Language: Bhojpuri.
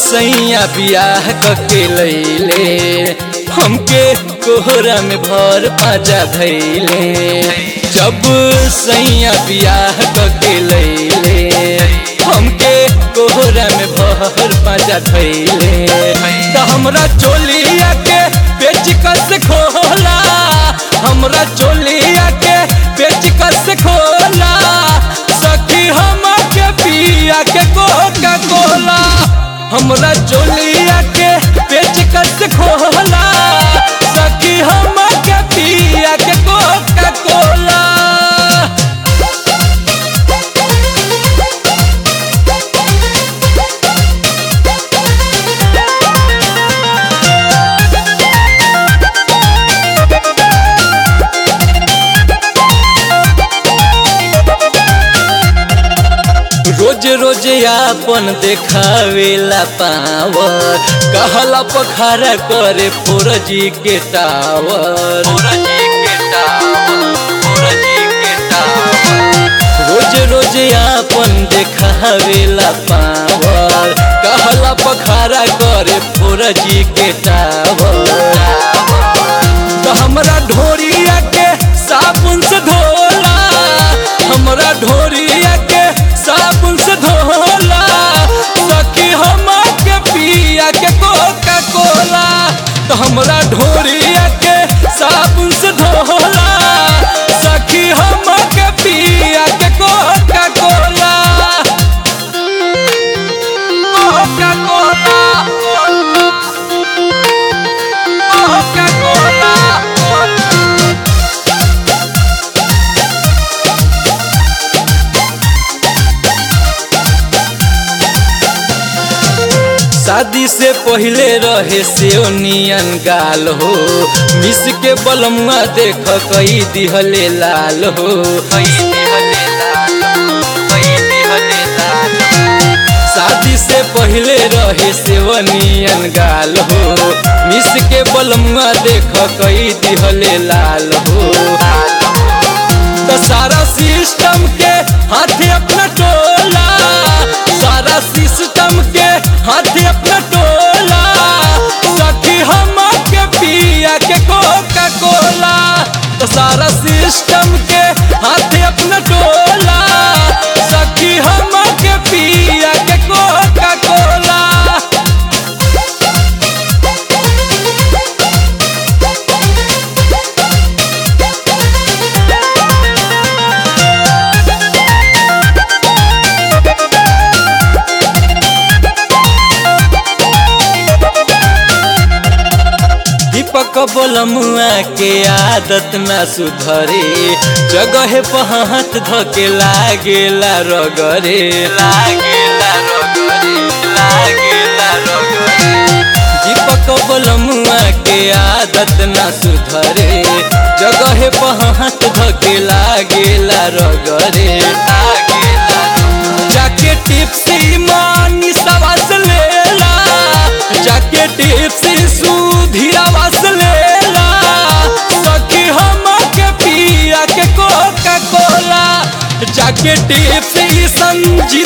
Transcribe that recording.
सैया बियाह कके लैले हमके कोहरा में भर पाजा धैले जब सैया बियाह कके लैले हमके कोहरा में भर पाजा धैले त हमरा चोलिया के बेच कस खोला हमरा चोलिया के बेच कस खोला सखी हम के पिया के कोका कोला हमरा चोलिया के बेच कस खोला सखी हम के पिया के कोका कोला रोज रोज आपन देखावेला पावर कहला पखारा करे फोरजी के टावर रोज रोज आपन देखावेला पावर कहला पखारा करे फोरजी के टावर तो हमरा ढोरिया के साबुन से धोला हमरा ढोरिया के साबुन से धोला सखी हम के पिया के कोका कोला तो हमरा ढोरिया के साबुन से धोला सखी हम के पिया के Coca Cola Coca Cola Coca Cola शादी से पहले रहे से नियन गाल हो मिस के बलमुआ देख कई दिहले लाल हो शादी से पहले रहे से नियन गाल हो मिस के बलमुआ देख कई दिहले लाल हो तो सारा सिस्टम के हाथे अपना टोला सारा सिस्टम के हाथे अपना टोला सखी हम के पिया के कोका कोला तो सारा सिस्टम के हाथे अपना टोला सखी हम के पिया के कोका कोला दीपक बोलमुआ के आदत ना सुधरे जगह पहात धके लागेला रगरे लागेला रगरे लागेला रगरे दीपक बोलमुआ के आदत ना सुधरे जगह पहात धके लागेला रगरे लागेला जाके टिप्सी मानी सवास लेला जाके टिप्सी सुधीरावास लेला सखी हम के पिया के कोका कोला जाके टिप्सी संजी